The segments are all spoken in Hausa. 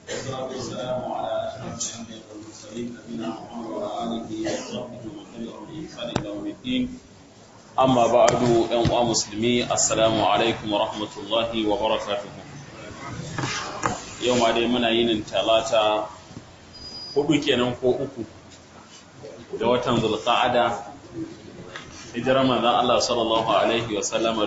والصلاة والسلام على أشرف الأنبياء والمرسلين نبينا محمد وعلى آله وصحبه ومن تبعهم بإحسان إلى يوم الدين أما بعد أيها المسلمين السلام عليكم ورحمة الله وبركاته يوم دai muna yin talata hudu kenan ko uku da watan zulqa'ada hijirar manzon Allah sallallahu alaihi wa sallama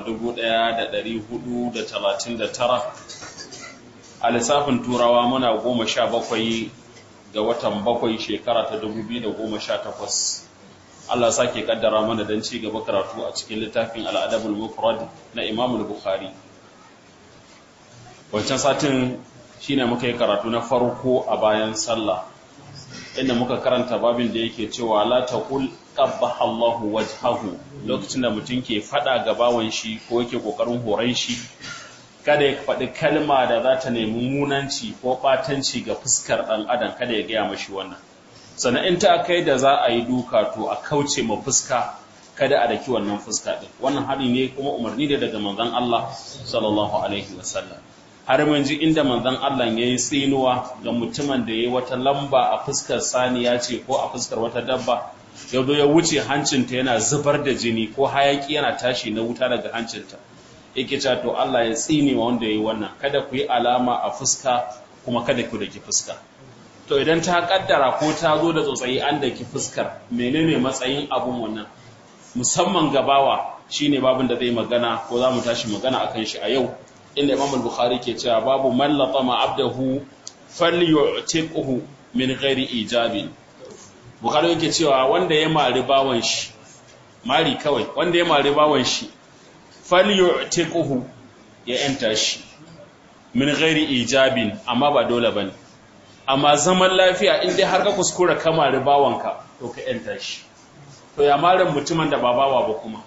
1439 a lissafin turawa muna goma sha bakwai ga watan bakwai shekara ta 2018 Allah sake kaddara mana don ci gaba karatu a cikin littafin al'adabul mufrad na Imam Bukhari wancan satin shine muka yi karatu na farko a bayan sallah inda muka karanta babin da yake cewa la taqul qabbaha Allahu wajhahu lokacin da mutum ke fada ga bawan shi ko yake kokarin horon shi kada ya faɗi kalma da za ta nemi munanci ko ɓatanci ga fuskar ɗan adam kada ya gaya mashi wannan sannan in ta kai da za a yi duka to a kauce ma fuska kada a daki wannan fuska ɗin wannan hari ne kuma umarni da daga manzon Allah sallallahu alaihi wasallam har mun ji inda manzon Allah ya yi tsinuwa ga mutumin da ya yi wata lamba a fuskar saniya ce ko a fuskar wata dabba ya zo ya wuce hancinta yana zubar da jini ko hayaki yana tashi na wuta daga hancinta yake cewa to Allah ya tsine wa wanda yayi wannan kada ku yi alama a fuska kuma kada ku daki fuska to idan ta kaddara ko ta zo da tsotsayi an daki fuskar menene matsayin abun wannan musamman gabawa shine babin da zai magana ko za mu tashi magana akan shi a yau inda Imam al-Bukhari ke cewa babu man latama abdahu falyu'tiquhu min ghairi ijabi Bukhari yake cewa wanda ya mari bawan shi mari kawai wanda ya mari bawan shi falyu'tiquhu ya yanta shi min ghairi ijabin amma ba dole bane amma zaman lafiya in dai har ka kuskura kama ribawanka to ka yanta shi to ya maran mutumin da ba bawa ba kuma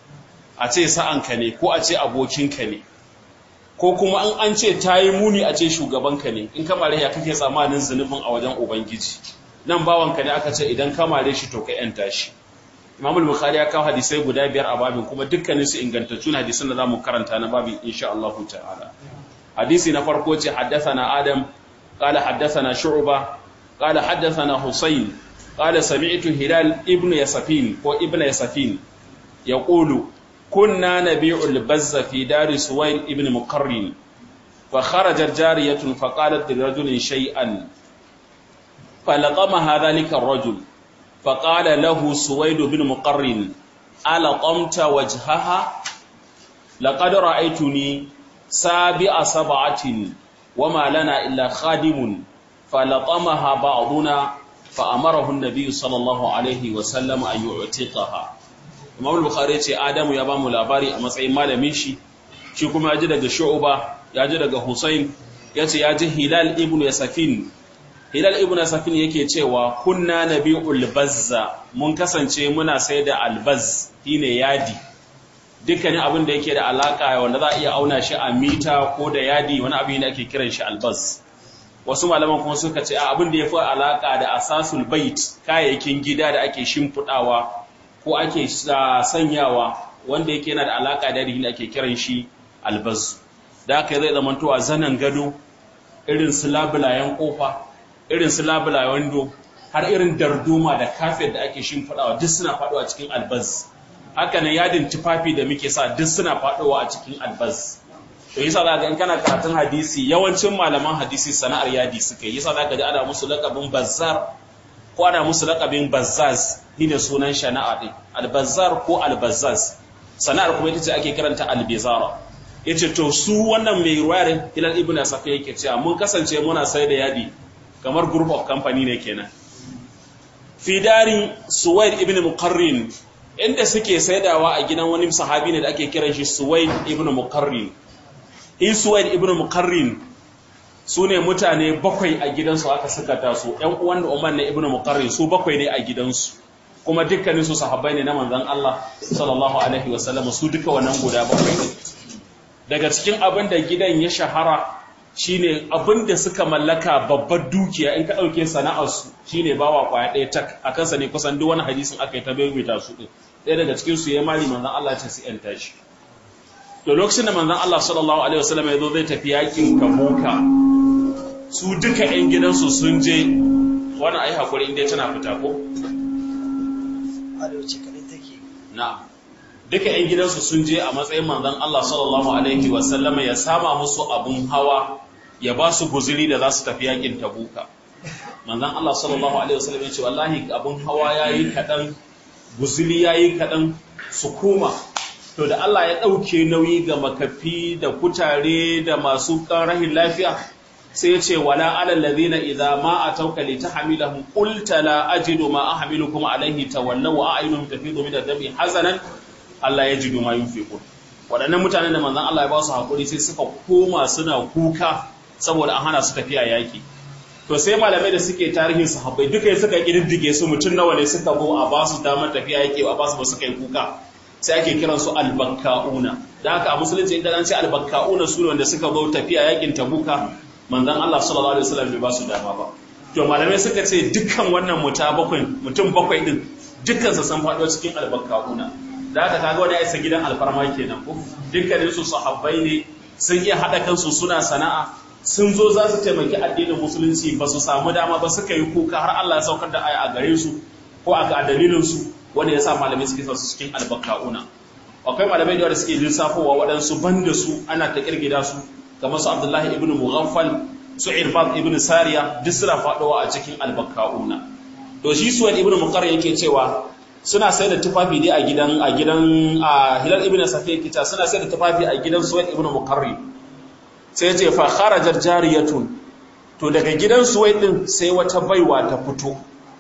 a ce sa'anka ne ko a ce abokinka ne ko kuma an an ce tayi muni a ce shugabanka ne in ka mare ya kake tsammanin zunubin a wajen ubangiji nan bawanka ne aka ce idan ka mare shi to ka yanta shi Imam al-Bukhari ya kawo hadisai guda biyar a babin kuma dukkanin su ingantaccen hadisan da zamu karanta na babin insha Allah ta'ala. Hadisi na farko ce haddathana Adam qala haddathana Shu'ba qala haddathana Husayn qala sami'tu Hilal ibn Yasafin ko ibn Yasafin yaqulu kunna nabi'ul bazza fi dari Suwayd ibn Muqarrin fa kharajat jariyatun fa qalat lirajulin shay'an falaqama dhalika ar-rajul فقال له سويد بن مقرن ألقمت وجهها لقد رأيتني سابع سبعة وما لنا إلا خادم فلطمها بعضنا فأمره النبي صلى الله عليه وسلم أن يعتقها Imam Bukhari ce Adamu ya bamu labari a matsayin malamin shi shi kuma ya ji daga Shu'ba ya ji daga Husain ya ce ya ji Hilal ibn Yasafin Hilal ibn Safin yake cewa kunna nabi'ul bazza mun kasance muna sai da albaz shine yadi dukkanin abin da yake da alaka wanda za a iya auna shi a mita ko da yadi wani abin da ake kiran shi albaz wasu malaman kuma suka ce abin da yafi alaka da asasul bait kayayyakin gida da ake shimfidawa ko ake sanyawa wanda yake yana da alaka da yadi da ake kiran shi albaz da haka zai zamantowa zanan gado irin su labulayen kofa irin su labula wando har irin darduma da kafet da ake shimfiɗawa duk suna faɗowa cikin albaz haka nan yadin tufafi da muke sa duk suna faɗowa a cikin albaz to yasa za ga in kana karatun hadisi yawancin malaman hadisi sana'ar yadi suka yi yasa za ka ji ana musu laƙabin bazzar ko ana musu laƙabin bazzaz shine sunan shana'a din albazzar ko albazzaz sana'ar kuma ita ce ake karanta albizara yace to su wannan mai ruwayar hilal ibnu safi yake cewa mun kasance muna sai da yadi kamar group of company ne kenan fidarin suwaid ibn muqarrin inda suke saidawa a gidan wani sahabi ne da ake kiran shi suwaid ibn muqarrin in suwaid ibn muqarrin su ne mutane bakwai a gidansu aka suka taso ƴan uwan da umar ne ibn muqarrin su bakwai ne a gidansu kuma dukkanin su sahabbai ne na manzon Allah sallallahu alaihi wasallam su duka wannan guda bakwai ne daga cikin abin da gidan ya shahara shine abin da suka mallaka babbar dukiya in ka ɗauke sana'arsu shine bawa kwaya ɗaya tak a kansa ne kusan duk wani hadisin aka yi ta baiwaita su ɗin ɗaya daga cikin su ya mali manzon Allah ce su ‘yanta shi to lokacin da manzon Allah sallallahu alaihi wasallam ya zo zai tafi yakin Tabuka su duka 'yan gidansu sun je wani ai hakuri inda tana fita ko arewaci kaɗai take na duka 'yan gidansu sun je a matsayin manzon Allah sallallahu alaihi wasallama ya sama musu abun hawa ya ba su guziri da za su tafi yakin tabuka manzon Allah sallallahu alaihi wasallam ya ce wallahi abun hawa yayi kadan guziri yayi kadan su koma to da Allah ya dauke nauyi ga makafi da kutare da masu rahin lafiya sai ya ce wala alal ladina idza ma atauka litahmilahum qulta la ajidu ma ahmilukum alayhi tawallaw wa a'yunuhum tafidu min ad-dami hazanan Allah yajidu ma yunfiqun waɗannan mutanen da manzon Allah ya ba su hakuri sai suka koma suna kuka saboda an hana su tafiya yaki to sai malamai da suke tarihin sahabbai duka suka kididdige su mutum nawa ne suka go a ba su damar tafiya yaki a ba su ba suka yi kuka sai ake kiran su albakka'una da haka a musulunci idan an ce albakka'una su ne wanda suka go tafiya yakin tabuka manzon Allah sallallahu alaihi wasallam bai ba su dama ba to malamai suka ce dukkan wannan muta bakwai mutum bakwai din dukkan su san faɗo cikin albakka'una da haka kaga wani isa gidan alfarma kenan ko dukkanin su sahabbai ne sun iya hada kansu suna sana'a sun zo za su taimaki addinin musulunci ba su samu dama ba suka yi kuka har Allah ya saukar da aya a gare su ko a ga dalilin su wanda ya sa malamai suke sa su cikin albakka'una akwai malamai da suke lissafowa waɗansu banda su ana ta kirgida su kamar su Abdullahi ibn Mughaffal su Irbad ibn Sariya duk suna faɗowa a cikin albakka'una to shi Suwaid ibn Muqarr yake cewa suna sai da tufafi dai a gidan a gidan a Hilal ibn Safiya kita suna sai da tufafi a gidan Suwaid ibn Muqarr sai ce fa kharajar jariyatun to daga gidan Suwaid din sai wata baiwa ta fito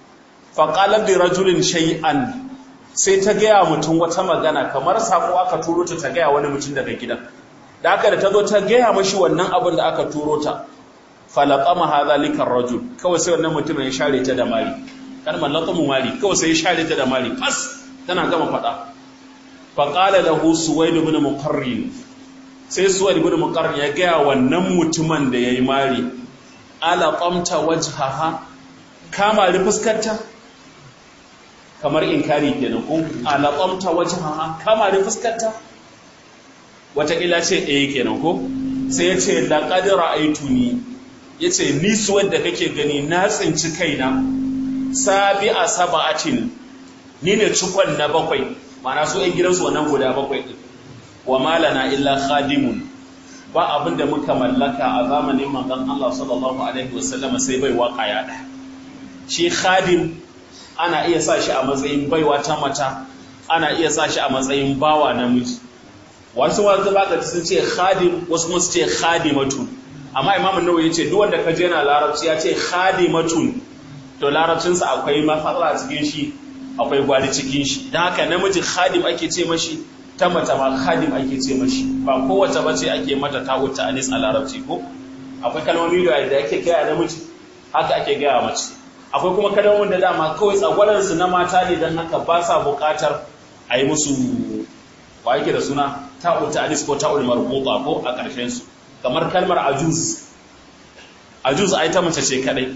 fa qalat li rajulin shay'an sai ta gaya mutum wata magana kamar sako aka turo ta ta gaya wani mutum daga gidan da aka da ta zo ta gaya mashi wannan abin da aka turo ta falaqama hadha likar rajul kawai sai wannan mutum ya share ta da mari kalmar laqamu mari kawai sai ya share ta da mari fas tana gama fada fa qala lahu suwaid ibn muqarrin sai suwaid ibn muqarrin ya gaya wannan mutumin da yayi mari ala qamta wajhaha kama ri fuskarta kamar inkari kenan ko ala qamta wajhaha kama ri fuskarta wataƙila ce eh kenan ko sai ya ce laqad ra'aytuni yace ni suwaid da kake gani na tsinci kaina sabi a saba'atin ni ne cikon na bakwai mana su ‘yan gidansu wannan guda bakwai ɗin wa malana illa khadimun ba abin da muka mallaka a zamanin manzon Allah sallallahu alaihi wasallam sai bai waka ya ɗaya shi khadim ana iya sa shi a matsayin baiwa ta mata ana iya sa shi a matsayin bawa namiji wasu wanzu baka sun ce khadim wasu kuma su ce khadimatun amma imamu nawawi yace duk wanda ka je yana larabci ya ce khadimatun to larabcinsa akwai matsala a cikin shi akwai gwali cikin shi don haka namiji khadim ake ce mashi ta mata ma khadim ake ce mashi ba kowace ba ce ake mata ta wuta anis a larabci ko akwai kalmomi da da ake gaya namiji haka ake gaya mace akwai kuma kalmomin da dama kawai tsagwaransu na mata ne don haka ba sa buƙatar a yi musu wa yake da suna ta'ul ta'anis ko ta'ul marbuta ko a ƙarshen su kamar kalmar ajuz ajuz ai ta mace ce kadai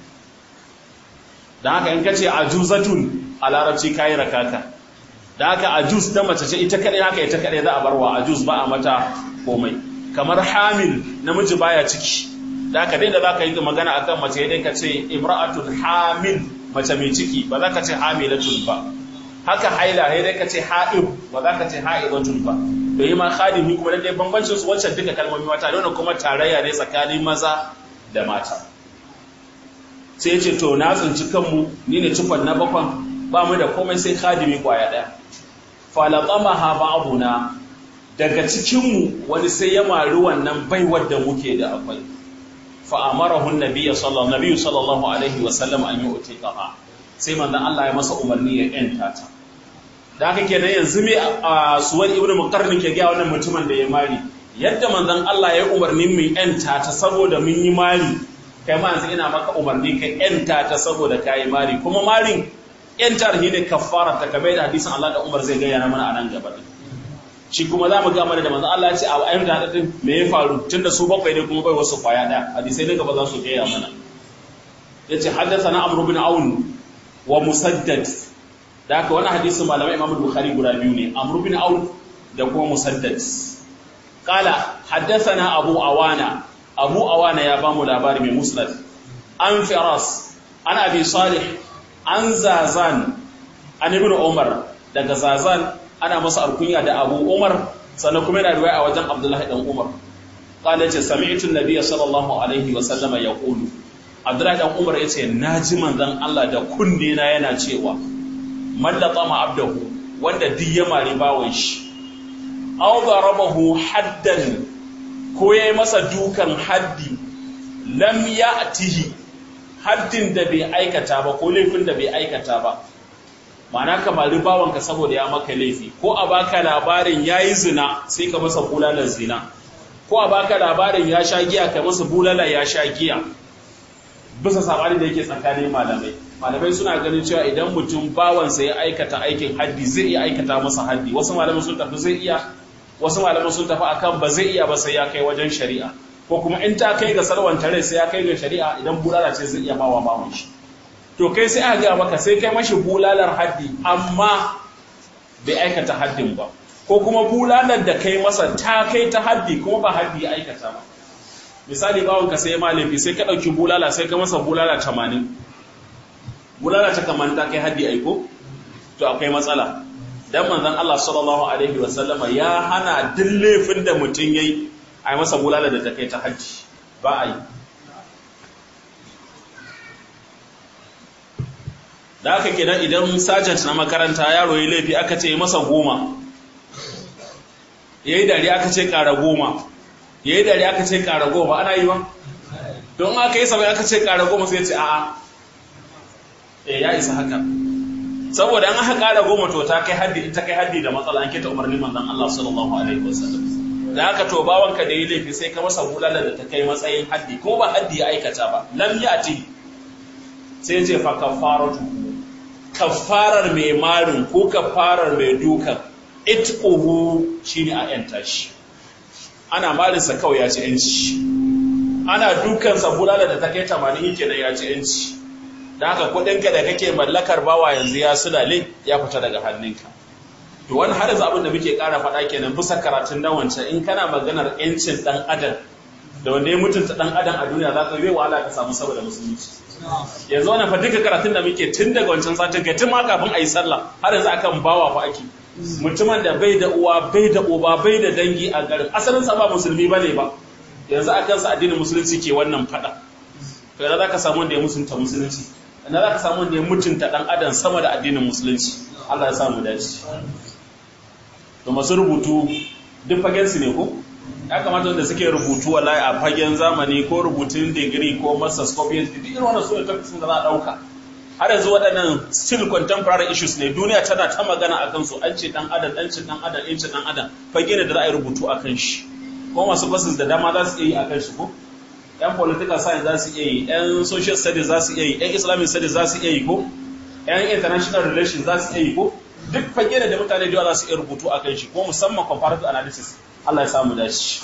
da haka in kace ajuzatun a larabci kayi rakaka da haka ajuz ta mace ce ita kadai haka ita kadai za a barwa ajuz ba a mata komai kamar hamil namiji baya ciki da haka dai da zaka yi magana akan mace dai ka ce imra'atun hamil mace mai ciki ba za ka ce hamilatun ba haka haila sai dai ka ce ha'ib ba za ka ce ha'ibatun ba to yi ma khadimi kuma dai bambancin su wancan duka kalmomi mata da kuma tarayya ne tsakanin maza da mata sai ce to na tsinci kanmu ni ne cikon na bakon ba mu da komai sai khadimi kwaya ɗaya falaqama ha ba'duna daga cikinmu wani sai ya mari wannan baiwar da muke da akwai fa amarahu annabiyyu sallallahu nabiyyu sallallahu alaihi wa sallam an yu'tiqaha sai manzon Allah ya masa umarni ya yanta ta da haka kenan yanzu me a suwar ibnu muqarrin ke ga wannan mutumin da ya mari yadda manzon Allah ya umarni mu yanta ta saboda mun yi mari kai ma yanzu ina maka umarni ka yanta ta saboda kayi mari kuma marin yantar shi ne kafara ta kamar da hadisin Allah da Umar zai gaya mana a nan gaba shi kuma za mu ga mana da manzo Allah ya ce a ayyukan da hadin me ya faru tunda su bakwai ne kuma bai wasu kwaya da hadisai ne gaba za su gaya mana yace haddathana Amr bin Aun wa Musaddad da haka wannan hadisin malamai Imam Bukhari guda biyu ne Amr bin Aun da kuma Musaddad qala haddathana Abu Awana abu awana ya bamu labari mai musnad an firas an abi salih an zazan an ibn umar daga zazan ana masa alkunya da abu umar sannan kuma yana riwaya a wajen abdullahi dan umar qala yace sami'tu an-nabiy sallallahu alaihi wa sallama yaqulu abdullahi dan umar yace naji manzon Allah da kunne na yana cewa man latama abdahu wanda duk ya mari bawon shi aw darabahu haddan ko yayi masa dukan haddi lam ya'tihi haddin da bai aikata ba ko laifin da bai aikata ba ma'ana ka mari bawanka saboda ya maka laifi ko a baka labarin yayi zina sai ka masa bulalar zina ko a baka labarin ya sha giya ka masa bulala ya sha giya bisa sabani da yake tsakanin malamai malamai suna ganin cewa idan mutum bawansa ya aikata aikin haddi zai iya aikata masa haddi wasu malamai sun tafi zai iya wasu malamai sun tafi akan ba zai iya ba sai ya kai wajen shari'a ko kuma in ta kai ga salwan rai sai ya kai ga shari'a idan bulala ce zai iya bawa bawan shi to kai sai aka ga maka sai kai mashi bulalar haddi amma bai aikata haddin ba ko kuma bulalar da kai masa ta kai ta haddi kuma ba haddi ya aikata ba misali bawon ka sai malafi sai ka dauki bulala sai ka masa bulala 80 bulala ta kamar ta kai haddi aiko to akwai matsala dan manzon Allah sallallahu alaihi wasallama ya hana duk laifin da mutum yayi ai masa bulala da ta kai ta haddi ba a yi da aka kenan idan sergeant na makaranta yaro ya laifi aka ce masa goma yayi dare aka ce ƙara goma yayi dare aka ce ƙara goma ana yi ba don aka yi sabai aka ce ƙara goma sai ce a'a eh ya isa haka saboda an aka ƙara goma to ta kai haddi ita kai haddi da matsala an kita umarnin manzon Allah sallallahu alaihi wasallam da haka to bawanka da yi laifi sai ka masa bulala da ta kai matsayin haddi ko ba haddi ya aikata ba lam yati sai ce fa kafaratu kafarar mai marin ko kafarar mai dukan itquhu shine a yanta shi ana marin sa kawai ya ci yanci ana dukan sa bulala da ta kai 80 yake da ya ci yanci da haka kudinka da kake mallakar bawa yanzu ya sulale ya fita daga hannunka to wani har yanzu abin da muke ƙara faɗa kenan bisa karatun dan wancan in kana maganar yancin dan adam da wanda ya mutunta dan adam a duniya za ka yi wahala ka samu saboda musulunci yanzu wannan fa duka karatun da muke tun daga wancan satin kai tun ma kafin a yi sallah har yanzu akan bawa fa ake mutumin da bai da uwa bai da uba bai da dangi a garin asalin sa ba musulmi bane ba yanzu akan sa addinin musulunci ke wannan faɗa to yanzu za ka samu wanda ya mutunta musulunci yanzu za ka samu wanda ya mutunta dan adam sama da addinin musulunci Allah ya samu dace to masu rubutu duk fagen su ne ko ya kamata wanda suke rubutu wallahi a fagen zamani ko rubutun digiri ko masters ko PhD duk irin wannan sune topics da za a dauka har yanzu waɗannan still contemporary issues ne duniya tana ta magana akan su an ce dan adam dan ce dan adam in ce dan adam fage ne da za a yi rubutu akan shi ko masu basis da dama za su iya yi akan shi ko yan political science za su iya yi yan social studies za su iya yi yan islamic studies za su iya yi ko yan international relations za su iya yi ko duk fage da mutane da yawa za su iya rubutu a kan shi ko musamman comparative analysis Allah ya samu dashi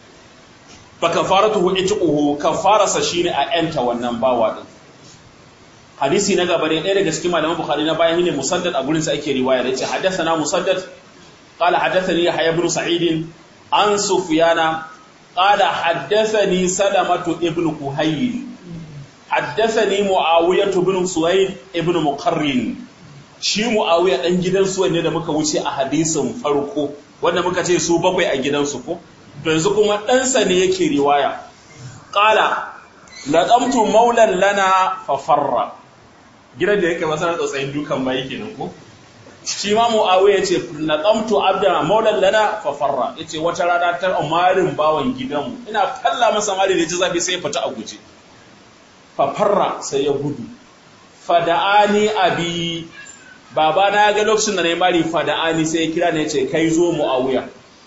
fa kafaratuhu itquhu kafarasa shine a yanta wannan bawa din hadisi na gaba ne ɗaya daga cikin malaman bukhari na bayan ne musaddad a gurin sa ake riwaya da yace haddathana musaddad qala haddathani yahya ibn sa'id an sufyana qala haddathani salamatu ibn kuhayl haddathani muawiyah ibn suwayd ibn muqarrin shi mu'awiya dan gidansu wanne da muka wuce a hadisin farko wanda muka ce su bakwai a gidansu ko to yanzu kuma ɗansa ne yake riwaya qala laqamtu maulan lana fa farra gidan da yake masa tsotsayin dukan bai kenan ko shi ma mu'awiya yace laqamtu abda maulan lana fa farra yace wata rana ta umarin bawan gidanmu ina falla masa mali da ji zafi sai ya fita a guje fa farra sai ya gudu fada'ani abi baba na ga lokacin da na yi mari fada'ani sai ya kira ne ce kai zo mu'awiya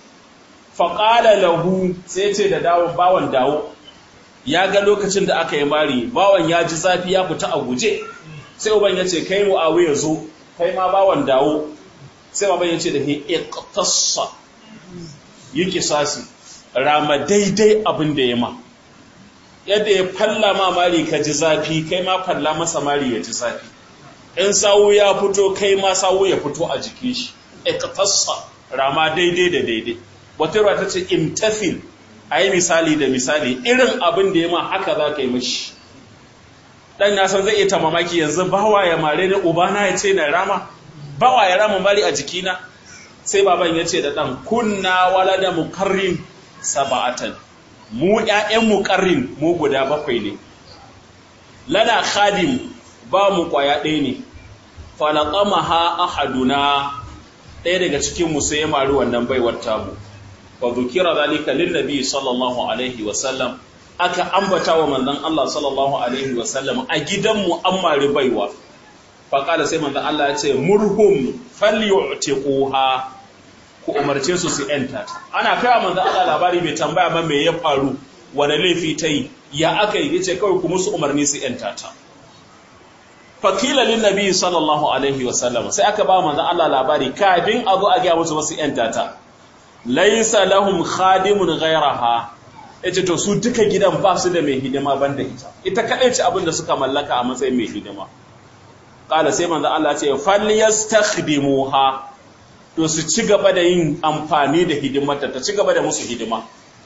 faƙala lahu sai ce da dawon bawan dawo ya ga lokacin da aka yi mari bawan ya ji zafi ya fita a guje sai uban ya ce kai mu'awiya zo kai ma bawan dawo sai baban ya ce da he iqtassa yi kisasi rama daidai abin da ya ma yadda ya falla ma mari ka ji zafi kai ma falla masa mari ya ji zafi in sawu ya fito kai ma sawu ya fito a jikin shi iqtassa rama daidai da daidai wata ruwa ta ce imtafil a yi misali da misali irin abin da ya ma haka za ka yi mashi ɗan na san zai iya ta mamaki yanzu bawa ya mare ni ubana ya ce na rama bawa ya rama bari a jikina sai baban ya ce da ɗan kunna wala da mukarrin saba'atan mu ƴaƴan mukarrin mu guda bakwai ne lana khadim ba mu kwaya ɗaya ne falaqamaha ahaduna ɗaya daga cikin mu sai ya mari wannan baiwar tamu wa dhukira zalika lin nabi sallallahu alaihi wa sallam aka ambata wa manzon Allah sallallahu alaihi wa sallam a gidanmu an mari baiwa fa kala sai manzon Allah ya ce murhum falyu'tiquha ku umarce su su yanta ana kai manzon Allah labari bai tambaya ba me ya faru wani laifi ta yi ya aka yi yace kawai ku musu umarni su yanta ta fakila lin nabi sallallahu alaihi wa sallam sai aka ba manzon Allah labari kafin a zo a ga musu wasu yanta ta laysa lahum khadimun ghayraha yace to su duka gidan ba su da mai hidima banda ita ita kadai ce abin da suka mallaka a matsayin mai hidima kala sai manzon Allah ce falyastakhdimuha to su ci gaba da yin amfani da hidimarta ta ci gaba da musu hidima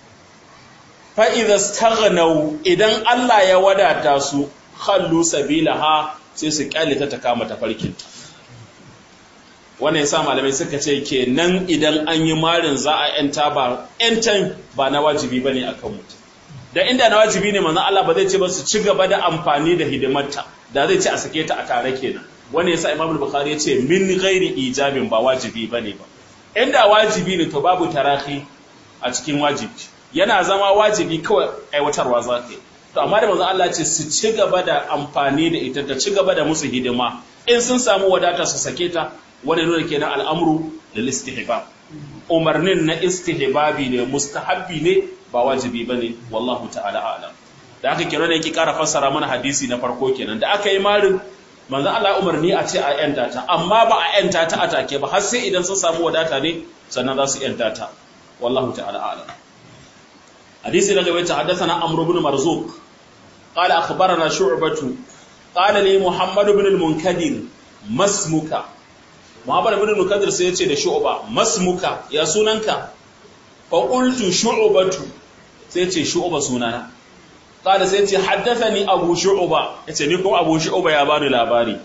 fa idza staghnaw idan Allah ya wadata su khallu sabilaha sai su kyale ta ta kama tafarkinta wannan yasa malamai suka ce kenan idan an yi marin za a yanta ba yantan ba na wajibi bane akan mutum da inda na wajibi ne manzon Allah ba zai ce ba su ci gaba da amfani da hidimarta da zai ce a sake ta a tare kenan wannan yasa Imam Bukhari ya ce min ghairi ijabin ba wajibi bane ba inda wajibi ne to babu tarahi a cikin wajibi yana zama wajibi kawai aiwatarwa za ka yi to amma da manzon Allah ce su ci gaba da amfani da ita ta ci gaba da musu hidima in sun samu wadata su sake ta wani nuna kenan al'amru lil istihbab umarnin na istihbabi ne mustahabbi ne ba wajibi bane wallahu ta'ala a'lam da aka kira ne yake ƙara fassara mana hadisi na farko kenan da aka yi marin manzon Allah umarni a ce a yanta ta amma ba a yanta ta a take ba har sai idan sun samu wadata ne sannan za su yanta ta wallahu ta'ala a'lam hadisi na gaba ta haddathana amr ibn marzuq قال أخبرنا شعبة قال لي محمد بن المنكدر مسمك محمد بن المنكدر سيتي da shu'ba masmuka ya sunanka fa qultu shu'batu sai ce shu'ba sunana qala sai ce haddathani abu shu'ba yace ni kuma abu shu'ba ya bani labari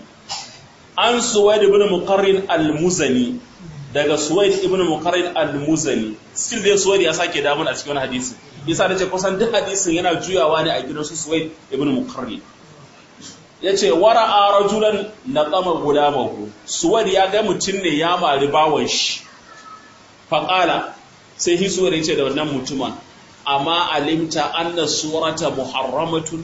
an suwaid ibn muqarrin al-muzani daga suwaid ibn muqarrin al-muzani still dai suwaid ya sake damun a cikin hadisi yasa nace kusan duk hadisin yana juyawa ne a gidan su Suwaid ibn Muqarrin yace wara'a rajulan naqama gulamahu Suwaid ya ga mutun ne ya mari bawon shi faqala sai hi Suwaid yace da wannan mutumin amma alimta anna surata muharramatun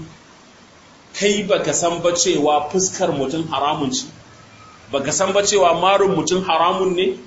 kai baka san ba cewa fuskar mutum haramun ce baka san ba cewa marin mutum haramun ne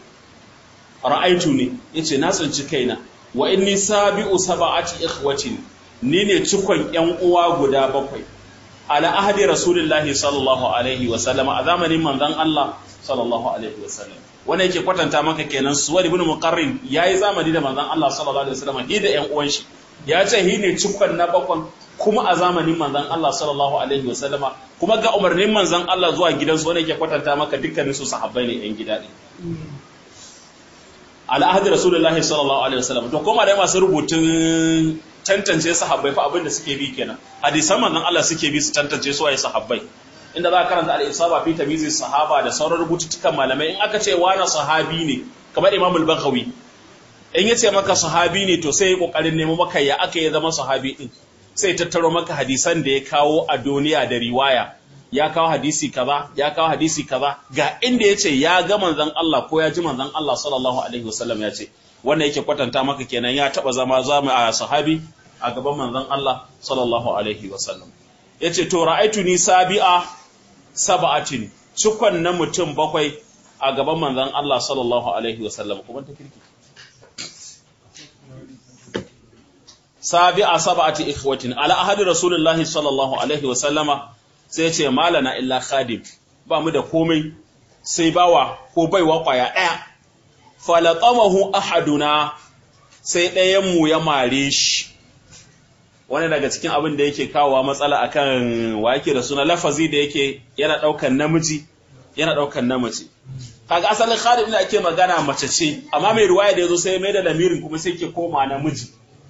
ra'aitu ne yace na tsinci kaina wa inni sabi'u sab'ati ikhwatin ni ne cikon ƴan uwa guda bakwai ala ahdi rasulillahi sallallahu alaihi wa sallam a zamanin manzon Allah sallallahu alaihi wa sallam wannan yake kwatanta maka kenan suwar ibn muqarrin yayi zamani da manzon Allah sallallahu alaihi wa sallam hi da ƴan uwan shi ya ce hi ne cikon na bakwan kuma a zamanin manzon Allah sallallahu alaihi wa sallama kuma ga umarnin manzon Allah zuwa gidansu wannan yake kwatanta maka dukkanin su sahabbai ne ƴan gida ne al'ahadi rasulullahi sallallahu alaihi wasallam to kuma da masu rubutun tantance sahabbai fa abin da suke bi kenan hadisan manzon Allah suke bi su tantance su waye sahabbai inda za ka karanta al-isaba fi tamyiz sahaba da sauran rubututtukan malamai in aka ce wani sahabi ne kamar Imam al-Baghawi in yace maka sahabi ne to sai ya kokarin nemo maka ya aka ya zama sahabi din sai tattaro maka hadisan da ya kawo a duniya da riwaya ya kawo hadisi kaza ya kawo hadisi kaza ga inda yace ya ga manzon Allah ko ya ji manzon Allah sallallahu alaihi wasallam ya ce wannan yake kwatanta maka kenan ya taba zama zama a sahabi a gaban manzon Allah sallallahu alaihi wasallam yace to ra'aitu ni sabi'a sab'atin cikon na mutum bakwai a gaban manzon Allah sallallahu alaihi wasallam kuma ta kirki sabi'a sab'ati ikhwatin ala ahadi rasulullahi sallallahu alaihi wasallama sai ce malana illa khadim ba mu da komai sai bawa ko baiwa kwaya ɗaya falaqamahu ahaduna sai ɗayan mu ya mare shi wani daga cikin abin da yake kawowa matsala akan wa yake da suna lafazi da yake yana ɗaukan namiji yana ɗaukan namace kaga asalin khadim da ake magana mace ce amma mai ruwaya da yazo sai mai da lamirin kuma sai ke koma namiji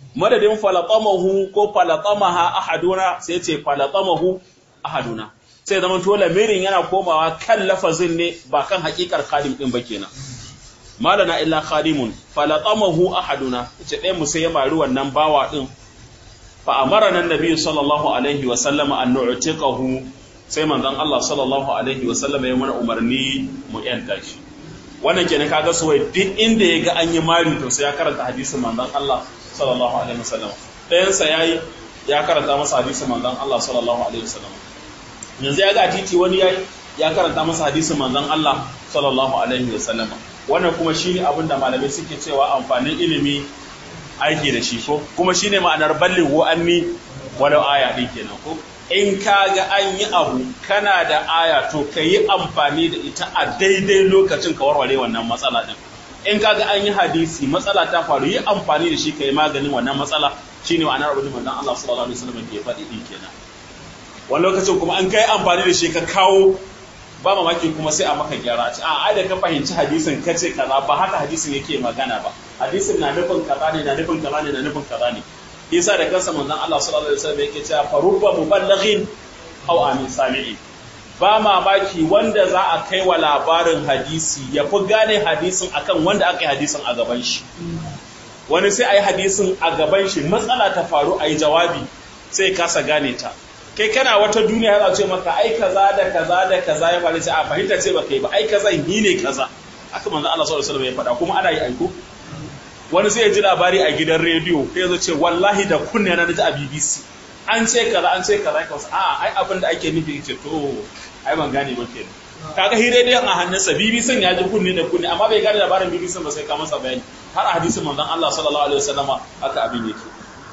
madadin falatamahu ko falatamaha ahaduna sai ce falatamahu ahaduna sai zama to lamirin yana komawa kan lafazin ne ba kan hakikar khadim din ba kenan malana illa khadimun falatamahu ahaduna ce ɗayan mu sai ya mari wannan bawa din fa amarana annabi sallallahu alaihi wa sallama an nu'tiqahu sai manzon Allah sallallahu alaihi wa sallama ya mana umarni mu yanta shi wannan kenan kaga su wai duk inda ya ga an yi mari to sai ya karanta hadisin manzon Allah sallallahu alaihi wa sallama ɗayan sa yayi ya karanta masa hadisin manzon Allah sallallahu alaihi wa sallama yanzu ya ga titi wani yayi ya karanta masa hadisin manzon Allah sallallahu alaihi wa sallama wannan kuma shine abin da malamai suke cewa amfanin ilimi aiki da shi ko kuma shine ma'anar ballin wa'anni walau aya din kenan ko in ka ga an yi abu kana da aya to ka yi amfani da ita a daidai lokacin ka warware wannan matsala din in ka ga an yi hadisi matsala ta faru yi amfani da shi ka yi maganin wannan matsala shine ma'anar abin da manzon Allah sallallahu alaihi wasallam ke faɗi din kenan wani lokacin kuma an kai amfani da shi ka kawo ba mamaki kuma sai a maka gyara a a ai da ka fahimci hadisin ka ce kaza ba haka hadisin yake magana ba hadisin na nufin kaza ne na nufin kaza ne na nufin kaza ne yasa da kansa manzon Allah sallallahu alaihi wasallam yake cewa farubba muballighin aw amin sami'i ba mamaki wanda za a kai wa labarin hadisi ya fi gane hadisin akan wanda aka yi hadisin a gaban shi wani sai a yi hadisin a gaban shi matsala ta faru a yi jawabi sai kasa gane ta kai kana wata duniya yana ce maka ai kaza da kaza da kaza ya faru ce a fahimta ce baka yi ba ai kaza yi ne kaza haka manzo Allah sallallahu alaihi wasallam ya faɗa kuma ana yi aiko wani sai ya ji labari a gidan rediyo sai ya ce wallahi da kunne na ji a BBC an ce kaza an ce kaza kaza a ai abin da ake nufi ce to ai ban gane ba kenan kaga hi rediyon a hannunsa BBC ya ji kunne da kunne amma bai gane labarin BBC ba sai ka masa bayani har a hadisin manzon Allah sallallahu alaihi wasallama haka abin yake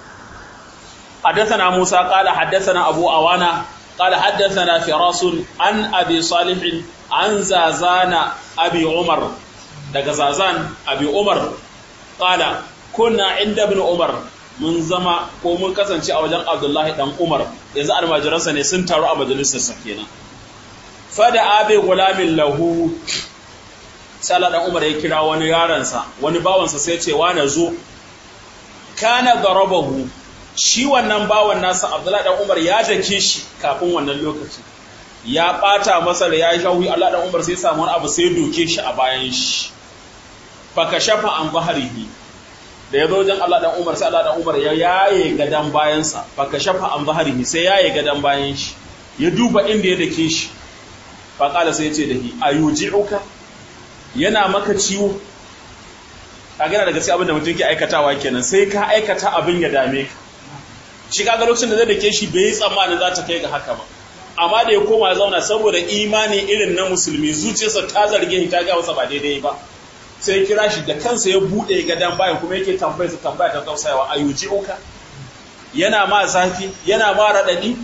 حدثنا موسى قال حدثنا أبو أوانا قال حدثنا فراس عن أبي صالح عن زازان أبي عمر دق زازان أبي عمر قال كنا عند ابن عمر mun zama ko mun kasance a wajen Abdullahi dan Umar yanzu almajiransa ne sun taru a majalisar sa kenan fada abi gulamin lahu sala dan Umar ya kira wani yaransa wani bawansa sai ya ce wa na zo kana darabahu shi wannan bawan nasa Abdullahi dan Umar ya dake shi kafin wannan lokaci ya bata masa da ya shawi Allah dan Umar sai ya samu wani abu sai ya doke shi a bayan shi faka shafa an baharihi da ya zo wajen Allah dan Umar sai Allah dan Umar ya yaye gadan bayansa faka shafa an baharihi sai yaye gadan bayan shi ya duba inda ya dake shi fa kala sai ya ce da hi ayuji'uka yana maka ciwo kaga daga sai abin da mutum ke aikatawa kenan sai ka aikata abin ya dame ka shi kaga lokacin da zai dake shi bai yi tsammanin za ta kai ga haka ba amma da ya koma zauna saboda imani irin na musulmi zuciyarsa ta zarge shi ta ga masa ba daidai ba sai kira shi da kansa ya bude gadan bayan kuma yake tambayar sa tambaya ta tausayawa ayuji uka yana ma zafi yana ma radadi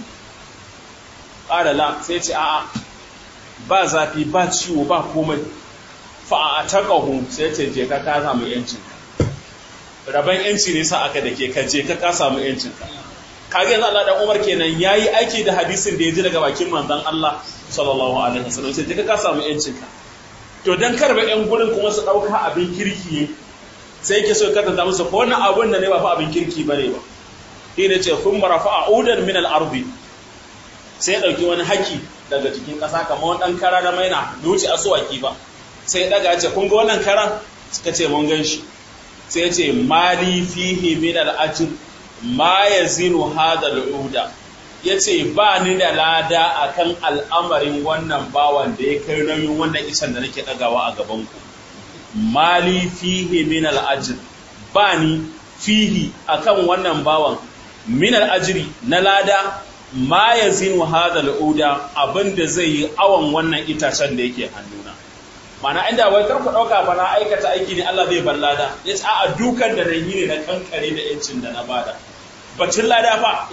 qala la sai ce a'a ba zafi ba ciwo ba komai fa a taqahu sai ce je ka ka samu yancin raban yanci ne sa aka dake ka je ka ka samu yancin ka kage yanzu Allah dan Umar kenan yayi aiki da hadisin da ya ji daga bakin manzon Allah sallallahu alaihi wasallam sai ka ka samu yancin ka to dan karba yan gurin kuma su dauka abin kirki ne sai yake so ka tanta musu ko wannan abun da ne ba fa abin kirki bane ba shi ne ce kun marafa udan min al-ardi sai ya dauki wani haki daga cikin kasa kamar wani dan kara da maina duci asuwaki ba sai ya daga ya ce kun ga wannan karan suka ce mun gan shi sai ya ce mali fihi min al-ajr ma ya zinu hada al'uda ya ce ba ni da lada a kan al'amarin wannan bawan da ya kai nauyin wannan isan da nake ɗagawa a gabanku mali fihi min al'ajir ba ni fihi a kan wannan bawan min al'ajiri na lada ma ya zinu hada al'uda abinda zai yi awon wannan itacen da yake hannuna mana inda wai karku ɗauka ba na aikata aiki ne Allah zai bar lada ya ce a dukan da na yi ne na kankare da yancin da na bada bacin lada fa